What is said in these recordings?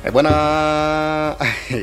E bwana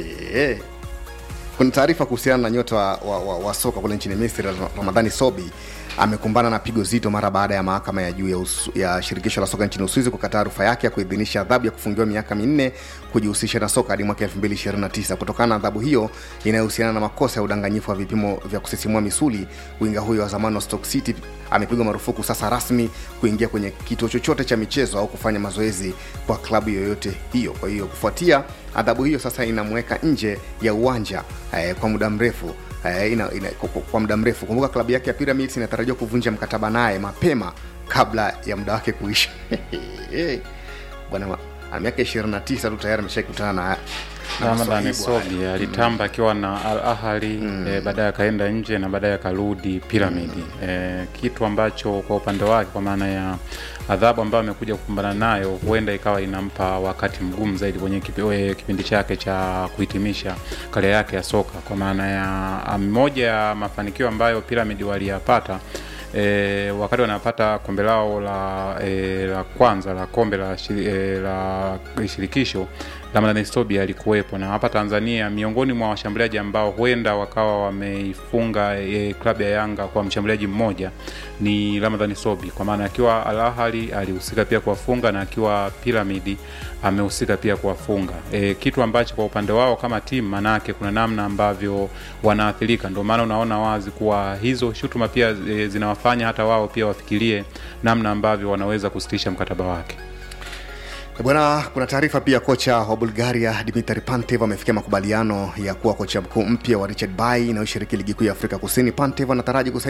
kuna taarifa kuhusiana na nyota wa, wa, wa, wa soka kule nchini Misri Ramadhani Sobi amekumbana na pigo zito mara baada ya mahakama ya juu ya, usu, ya shirikisho la soka nchini Uswizi kukataa rufaa yake ya kuidhinisha adhabu ya kufungiwa miaka minne kujihusisha na soka hadi mwaka 2029. Kutokana na adhabu hiyo inayohusiana na makosa ya udanganyifu wa vipimo vya kusisimua misuli, winga huyo wa zamani wa Stoke City amepigwa marufuku sasa rasmi kuingia kwenye kituo chochote cha michezo au kufanya mazoezi kwa klabu yoyote hiyo. Kwa hiyo kufuatia adhabu hiyo sasa inamweka nje ya uwanja eh, kwa muda mrefu eh, ina, ina, kwa muda mrefu. Kumbuka klabu yake ya Pyramids inatarajiwa kuvunja mkataba naye mapema kabla ya muda wake kuisha. Bwana ana miaka 29 tu tayari ameshakutana na Ramadhani Sobi alitamba akiwa na Al Ahly mm. e, baadaye akaenda nje na baadaye akarudi Piramidi mm. e, kitu ambacho kwa upande wake kwa maana ya adhabu ambayo amekuja kukumbana nayo huenda ikawa inampa wakati mgumu zaidi kwenye kipindi chake cha kuhitimisha karia yake ya soka, kwa maana ya moja ya mafanikio ambayo Piramidi waliyapata E, wakati wanapata kombe lao la, e, la kwanza la kombe la, shiri, e, la shirikisho Ramadhani Sobi alikuwepo na hapa Tanzania, miongoni mwa washambuliaji ambao huenda wakawa wameifunga e, klabu ya Yanga kwa mshambuliaji mmoja ni Ramadhani Sobi, kwa maana akiwa Al Ahly alihusika pia kuwafunga na akiwa Piramidi amehusika pia kuwafunga e, kitu ambacho kwa upande wao kama timu, manake kuna namna ambavyo wanaathirika. Ndio maana unaona wazi kuwa hizo shutuma pia e, zinawafanya hata wao pia wafikirie namna ambavyo wanaweza kusitisha mkataba wake. Bwana, kuna taarifa pia kocha wa Bulgaria Dimitar Pantev amefikia makubaliano ya kuwa kocha mkuu mpya wa Richard Bay inayoshiriki ligi kuu ya Afrika Kusini. Pantev anataraji